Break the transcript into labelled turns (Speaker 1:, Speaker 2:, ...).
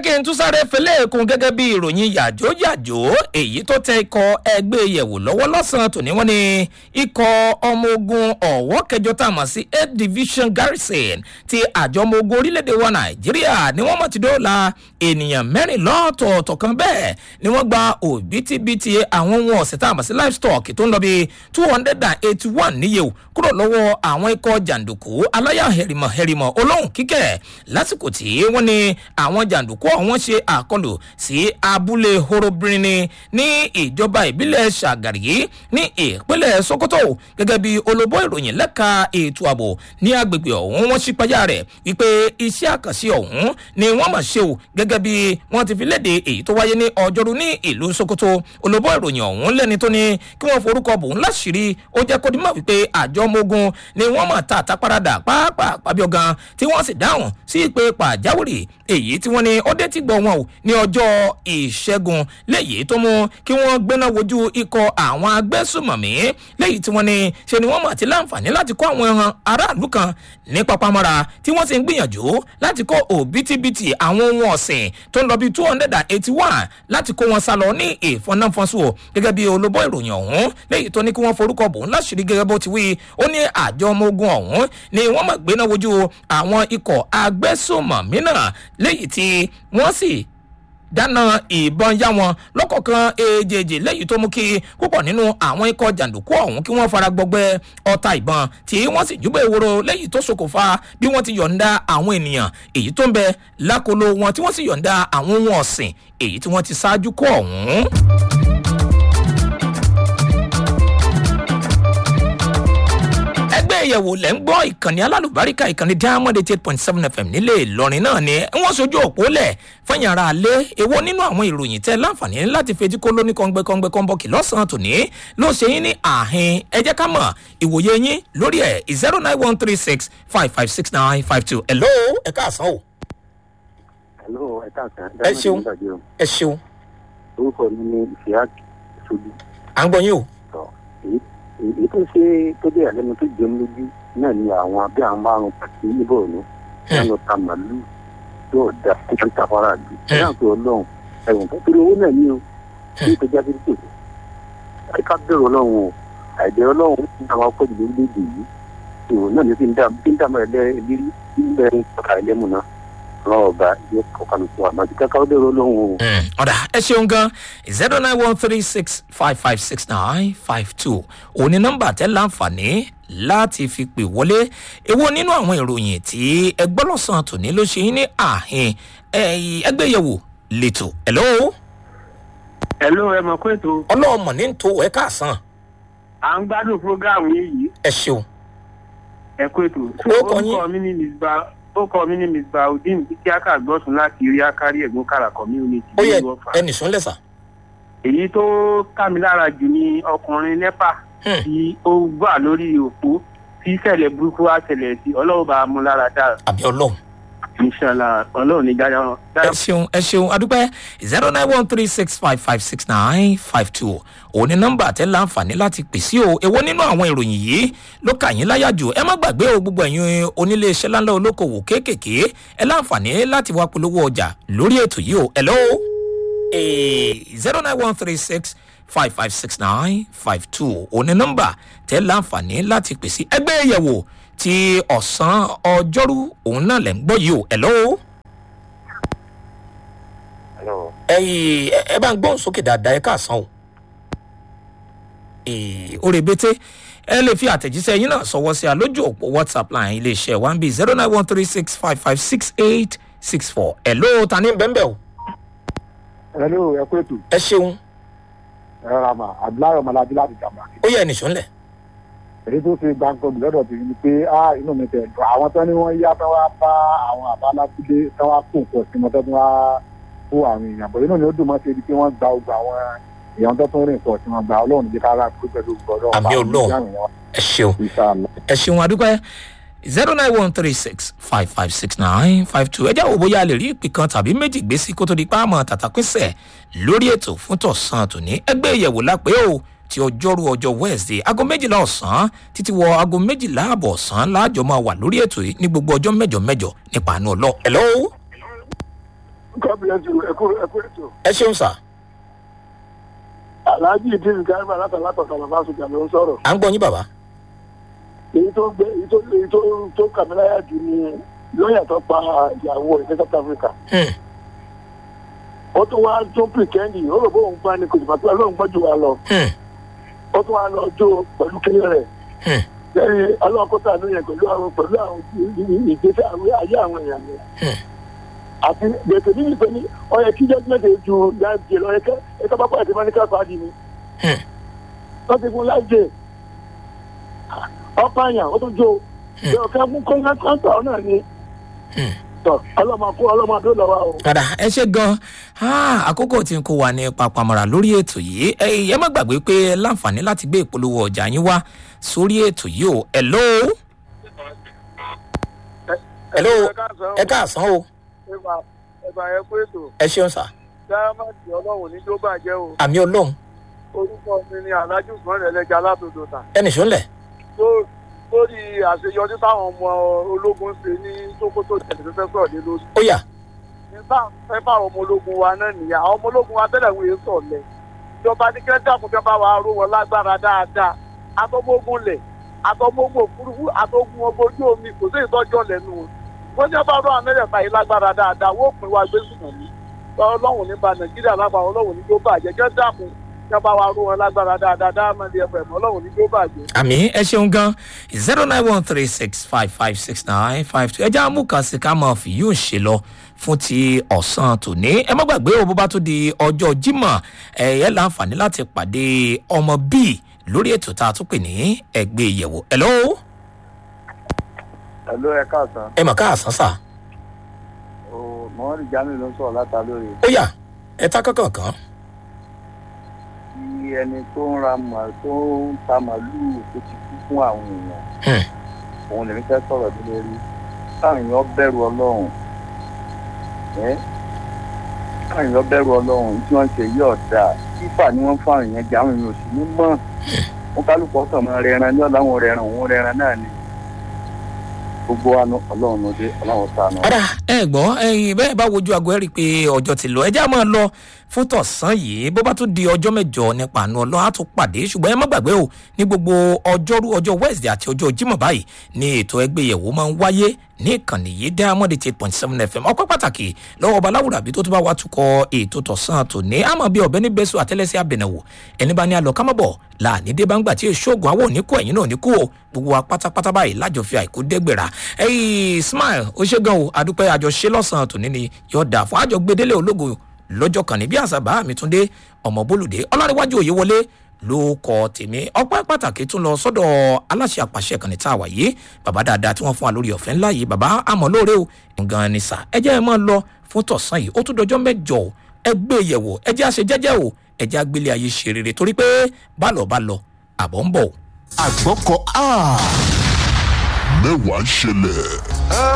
Speaker 1: kí n tún sáré fẹlẹ́ kún gẹ́gẹ́ bí ìròyìn yàjóyàjó èyí tó tẹ ikọ̀ ẹgbẹ́ yẹ̀wò lọ́wọ́ lọ́sàn-án tòní wọ́n ní ikọ̀ ọmọ ogun ọ̀wọ́ kẹjọ tá a mọ̀ sí eight division garrison ti àjọ ọmọ ogun orílẹ̀-èdè wa nàìjíríà ni wọ́n mọ̀ ti dóòlà ènìyàn mẹ́rin lọ́tọ̀ọ̀tọ̀ kan bẹ́ẹ̀ ni wọ́n gba òbítíbitì àwọn ohun ọ̀sìn tá a mọ̀ sí livestock tó ń lọ bí two hundred and eighty one níye o kúrò lọ́wọ́ àwọn ikọ̀ jàǹdùkú aláyà hẹ̀rìmọ̀ hẹ̀rìmọ̀ olóhùn kíkẹ́ lásìkò tí wọ́n ní àwọn jàǹdùkú ọ̀hún ṣe àkọlù sí abúlé horobìnrin ní ìjọba ìbílẹ̀ ṣàgàrí ní ìpínlẹ̀ sokoto gẹ́gẹ́ bí olóbó ìròyìn lẹ́ka ètò ààbò ní agbègbè ọ̀hún wọ́n ṣípayá rẹ̀ wípé iṣẹ́ àkànṣe ọ̀hún ni wọ́n mọ̀ ṣe o gẹ́gẹ́ bí wọ́n ti fi léde èyí tó wáyé ní ọjọ́rú ní ìlú sokoto olóbó ìròyìn ọ̀hún lẹ́ni tó ní kí wọ́n forúkọ bò ń láṣìírí ó jẹ́ kó dímọ̀ wípé àjọ ọmọ ogun ni wọ́n mọ̀ ta àtàparadà pàápàá pàbíọ̀ gan tí wọ́n sì dáhùn sí ìpè pàjáwìrì èyí tí wọ́n ní ó dé tí gbọ́ wọn o ní ọjọ́ ìṣẹ́gun léyìí tó mú kí wọ́n gbéná wojú ikọ̀ àwọn agbésùmọ̀mí léyìí tí wọ́n ní ṣe ni wọ́n mọ̀ àti láǹfààní láti kó àwọn ẹran aráàlú kan ní papamọ́ra tí wọ́n sì ń gbìyànjú láti kó òbítíbitì àwọn ohun ọ̀sìn tó ń lọ bí two hundred and eighty one láti kó wọn sá lọ ní ìfọ̀nàfọ̀nsù o gẹ́gẹ́ bí olóbó ìròyìn ọ̀hún léyìí tó ní kí wọ́n forúkọ bò ń láṣìírí gẹ́gẹ́ bó ti wí ó ní àjọ ọmọ ogun ọ̀hún ni wọ́n mọ̀ gbéná wojú àwọn ikọ̀ agbésùmọ̀mí náà léyìí tí wọ́n sì dáná ìbọn yá wọn lọ́kọ̀ọ̀kan èjèèjì lẹ́yìn tó mú kí púpọ̀ nínú àwọn ikọ̀ jàǹdùkú ọ̀hún kí wọ́n fara gbọgbẹ́ ọta ìbọn tí wọ́n sì júbẹ̀ ìwòrò lẹ́yìn tó ṣokòfà bí wọ́n ti yọ̀ǹda àwọn ènìyàn èyí tó ń bẹ lákòlò wọn tí wọ́n sì yọ̀ǹda àwọn ohun ọ̀sìn èyí tí wọ́n ti ṣáájú kó ọ̀hún. ẹgbẹ́ ìyẹ̀wò lẹ́ ń gbọ́ ìkànnì alálùbáríkà ìkànnì diamond eight point seven fm nílé ìlọrin náà ni wọ́n sojú òpó lẹ̀ fẹ́yìn ara alẹ́ èwo nínú àwọn ìròyìn tẹ́ láǹfààní láti fetí kó lóní kọ́ngbẹ́kọ́ngbẹ́ kọ́nbọ́ọ̀kì lọ́sàn-án tòní ló ṣe yín ní àhín ẹ jẹ́ ká mọ̀ ìwòye yín lórí ẹ̀ zero nine one three six five five six nine five two hello ẹ káàsán o.
Speaker 2: hello ẹ káàsán.
Speaker 1: ẹ ṣeun ẹ ṣeun.
Speaker 2: orúkọ mi ni ìfìyà ṣojú.
Speaker 1: à ń gbọ́ yín o.
Speaker 2: èyí tó ṣe tó dé àlẹ́nu tó jẹun lójú náà ni àwọn bí àwọn márùn pàtó níbọ̀ ọ̀nà lánàá ta màálù yóò da títí tàfárà jù. ẹ náà pé ọlọ́run ẹ̀wọ̀n tó torí owó náà ní o ní ìtọ́jà tó tó ẹ ká bẹ̀rù ọlọ́run o àìbẹ̀rù ọlọ́run ń dá wa pọ̀ jù lórílẹ̀‐èdè yìí ìwò náà ní fi ń dá fi ń dá mọ́ ẹlẹ́rìí níbẹ̀ ń kọ́ka ẹlẹ́mu náà rọ́ọ̀bà yóò kọ́ka mi fún wa màtí ká ká bẹ̀rù ọlọ́run o.
Speaker 1: ọ̀dà ẹ ṣeun gan zero nine one three six five five six nine five two òní nọ́mbà tẹ́ láǹfààní láti fi pè wọlé èwo nínú àwọn ìròyìn tí ẹgbẹ́ lọ́sàn-án tòní ló ṣe yín ní àhín ẹgbẹ́ yẹ̀wò lẹ́tọ̀ hello.
Speaker 3: hello ẹ mọ̀ pé tó.
Speaker 1: ọlọ́ọ̀mọ ní tó ẹ káàsán.
Speaker 3: à ń gbádùn fúrógáàmù yìí.
Speaker 1: ẹ ṣeun.
Speaker 3: ẹ kó ètò. orúkọ mi ní miss ba ó kọ mí ní miss baudin kíákà gbọ́sùn láti rí akárí ẹ̀gbọ́n kára community.
Speaker 1: ó yẹ ẹnì sún lẹ́sà.
Speaker 3: èyí tó ká mi lára jù ni ọkùnrin nepa tí ó gbà lórí òpó tí ìṣẹ̀lẹ̀ burúkú wá ṣẹlẹ̀ sí ọlọ́run bá a mú lára dáa.
Speaker 1: àbí ọlọ́run.
Speaker 3: inshala ọlọ́run ní dájọ́ wọn.
Speaker 1: ẹ ṣeun ẹ ṣeun adúpẹ́ zero nine one three six five five six nine five two òun ni nọ́mbà tẹ́ láǹfààní láti pè sí o èwo nínú àwọn ìròyìn yìí ló kà yín láyà jù ẹ má gbàgbé o gbogbo ẹ̀yin onílé iṣẹ́ láńlá olókoòwò kéékèèké ẹ láǹfààní láti wá polówó ọjà lórí ètò yìí o hello zero nine one three six five five six nine five two òun ni nọ́mbà tẹ́ láǹfààní láti pè sí ẹgbẹ́ ìyẹ̀wò ti ọ̀sán ọjọ́rú òun náà lẹ̀ ń gbọ́ yìí o hello ẹyìn ẹ bá ń gbọ́n sókè dáadáa ẹ káàsán o orí bété ẹ lè fi àtẹ̀jíṣẹ́ yín náà sọwọ́ sí a lójú òpó whatsapp line iléeṣẹ́ one b zero nine one three six five five six eight six four ẹ ló ta ní bẹ́ẹ̀ o.
Speaker 2: ẹ ló ẹ kó ètò.
Speaker 1: ẹ ṣeun.
Speaker 2: ẹ rà mà abdullahi ọmọlábí láti jàmbá.
Speaker 1: ó yẹ ẹnìṣó ńlẹ̀.
Speaker 2: èyí tó ṣe gbàǹkan lọ́dọ̀ tèmi ni pé á inú mi tẹ̀ dùn àwọn tán ni wọ́n yá tán wá bá àwọn àbálábílé tán wá kó nǹkan sí wọn tán wá kó àwọn èèyàn bọ̀ inú mi ó dùn mọ́ sí ibi tí wọ́n gba ogun àwọn èèyàn tó tún rìn pọ̀ tí wọ́n gba ọlọ́run jẹ́ kára pé pẹ̀lú gbọ́dọ̀
Speaker 1: àmì ọlọ́run ẹ ṣeun ẹ ṣeun adúpẹ́ zero nine one three six five five six nine five two ẹ jẹ́ wo bóyá a lè rí ìpè kan tàbí méjì gbé sí kó tó di páàmọ̀ tàtàpínsẹ̀ lórí ètò fún tọ̀sán tòní ẹgbẹ́ ìyẹ̀wò lápẹ́ o ti ọjọ́rú ọjọ́ wednesday aago méjìlá ọ̀sán títí wọ aago méjìlá àbọ̀ ọ̀sán láàjọ máa wà lórí ètò yìí ní gbogbo ọjọ́ mẹ́jọ mẹ́jọ nípa àánú ọlọ́ hello
Speaker 2: God bless you ẹ kú ẹ kú ètò.
Speaker 1: ẹ ṣeun sà
Speaker 2: alhaji idris garba látàlátọ̀ tàlàbà sọjà ló ń sọ̀rọ̀.
Speaker 1: à ń gbọ́ yín bàbá.
Speaker 2: èyí tó gbé èyí tó èyí tó tó kàmíláyà jù ni lọ́ọ̀yà tó pa ìyàwó rẹ̀ ní south africa.
Speaker 1: Hmm.
Speaker 2: ó tún wá tún pìkẹ́ndì ó rò bóun gbá ní kòtò pàtó lóun gbọ́jú wa lọ.
Speaker 1: Hmm.
Speaker 2: ó tún wá lọ jó pẹ̀lú kíní rẹ̀.
Speaker 1: Hmm.
Speaker 2: lẹ́yìn ọlọ́kọ́tà ló yẹn pẹ̀lú àwọn pẹ̀lú àwọn ìgbésẹ̀ àwọn ayé àwọn èèyàn yẹn.
Speaker 1: Hmm.
Speaker 2: àti gbèsè nínú ìpè ní ọyẹ kí judgement ju láìjẹ lọ ẹkẹ ẹkẹ bá pàdé mọ́níkà pàdé ni.
Speaker 1: Hmm.
Speaker 2: wọ́n ti fún láìjẹ ọ̀pá àyàn ó tún jó
Speaker 1: Hmm.
Speaker 2: ọ̀kẹ́ fún kọ́ńtà náà ni.
Speaker 1: Hmm.
Speaker 2: tọ́ ọlọ́mọ kó ọlọ́mọ àdó lọ́wọ́ o.
Speaker 1: padà ẹ ṣe gan Ah, àkókò tí n kó wa ní papamọ́ra lórí ètò yìí ẹ ẹ má gbàgbé pé ẹ láǹfààní láti gbé ìpolówó ọjà yín wá sórí ètò yìí o hello hello ẹ káàsán o
Speaker 4: ẹ̀bà ẹ̀ kú ètò
Speaker 1: ẹ ṣeun sà
Speaker 4: dáhámàtì ọlọ́run ní tó bàjẹ́ o
Speaker 1: àmì ọlọ́run
Speaker 4: orúkọ mi ni alájú sùnmọ́rẹ̀ ẹlẹ́jà látòdò tà
Speaker 1: ẹnì sọ́nlẹ̀
Speaker 4: Tó- lórí àṣeyọrí táwọn ọmọ ológun ṣe ní sokoto tẹ̀lé fẹ́ sọ̀rọ̀ lé lórí
Speaker 1: ó yá
Speaker 4: nígbà fẹ́ bá àwọn ọmọ ológun wa náà nìyà àwọn ọmọ ológun wa tẹ́lẹ̀ wọ́n yé sọ̀lẹ̀ ìjọba ní kẹ́ dàkún fẹ́ bá wa ró wọn lágbára dáadáa atọ́mọ́gùn lẹ̀ atọ́mọ́gùn òfurufú atọ́gùn ọgbọ́n ojú omi kò sí ìtọ́jọ́ lẹ́nu wọn wọ́n ní bá rọ amẹ́rẹ̀ta yìí lágbára dáadáa wọ́n pín wa gbé sùnmọ̀ ní ọlọ́run nípa nàìjíríà lágbára ọlọ́run ní tó bàjẹ́ kẹ́ dàkún kẹ́ bá wa ró wọn lágbára dáadáa dáhàmàdì ẹ̀fẹ̀ ọlọ́run ní tó bàjẹ́.
Speaker 1: àmì ẹ ṣeun gan zero nine one three six five five six nine five two ẹjẹ amúkànsí ká máa fi yóò ṣe lọ fún ti ọ̀sán tòní ẹ má gbàgbé o bó bá tó di ọjọ́ jímọ̀ ẹ yẹ láǹfààní láti pàdé ọmọ bíi lórí ètò tá a tún pè ní ẹgbẹ́ ìyẹ̀wò hello
Speaker 4: ẹ̀ló ẹ̀ káàsán
Speaker 1: ẹ mọ̀ káàsán sà
Speaker 4: mọ́rì jamiu ló ń sọ̀rọ̀ látà lórí
Speaker 1: ó yá ẹ ta kankan kan
Speaker 4: tí ẹni tó ń ra mà tó ń ta màlúù tó ti kú fún àwọn èèyàn
Speaker 1: Hmm.
Speaker 4: òun lèmi fẹ́ sọ̀rọ̀ tó lórí káwọn èèyàn bẹ̀rù ọlọ́run ẹ́ káwọn èèyàn bẹ̀rù ọlọ́run tí wọ́n ń ṣe yí ọ̀dà fífà ni wọ́n fún àwọn èèyàn jẹ àwọn èèyàn ò sì ní mọ̀ wọn kálukú ọ̀sán máa rẹran ní ọ̀làwọn rẹran òun rẹran náà ni gbogbo wa ní ọlọ́run ló dé ọlọ́run sànù.
Speaker 1: padà ẹ gbọ́ ẹyin bẹ́ẹ̀ bá wojú aago ẹ rí i pé ọjọ́ ti lọ ẹ já máa lọ fún tọ̀sán yìí bó bá tún di ọjọ́ mẹ́jọ nípa àánú ọlọ́run á tún pàdé ṣùgbọ́n ẹ má gbàgbé o ní gbogbo ọjọ́rú ọjọ́ wednesday àti ọjọ́ jímọ̀ báyìí ní ètò ẹgbẹ́ ìyẹ̀wò máa ń wáyé ní ìkànnì yìí diamond eight point seven fm ọpẹ́ pàtàkì lọ́wọ́ ọba láwùrọ̀ àbí tó tún bá wa tukọ̀ ètò tọ̀sán tòní àmọ́ bí ọ̀bẹ ní bẹ́sù àtẹ́lẹsẹ̀ abẹ̀nẹ̀wò ẹni bá ní alọ́ kámọ́bọ̀ láàní dé bá ń gbà tí èso ògùn àwọn òní kú ẹ̀yìn náà ní kú o gbogbo wa pátápátá báyìí lájọ fi àìkú dẹ́gbẹ̀rà ẹ̀yìn smile ó ṣe gan o àdúpẹ́ àjọṣe lọ́sàn-án tòní ni yóò dà fún àjọ gbedele ológo lọ́jọ́ kan ní bí àṣà bá mi tún dé ọmọ bólúdé ọlárẹ̀wájú òye wọlé ló kọ tèmi ọpẹ́ pàtàkì tún lọ sọ́dọ̀ aláṣẹ àpàṣẹ kan ní tá a wà yìí bàbá dáadáa tí wọ́n fún wa lórí ọ̀fẹ́ ńlá yìí bàbá àmọ́ lóore o nǹkan ni sà ẹ jẹ́ ẹ máa lọ fún tọ̀sán yìí ó tún dọjọ́ mẹ́jọ o ẹ gbé e yẹ̀wò ẹ jẹ́ àṣẹ jẹ́jẹ́ o ẹ jẹ́ àgbélé ayé ṣe rere torí pé bá lọ bá lọ àbọ̀ ń bọ̀ o.
Speaker 5: àgbọ̀kọ̀ a mẹ́wàá ń ṣẹlẹ̀.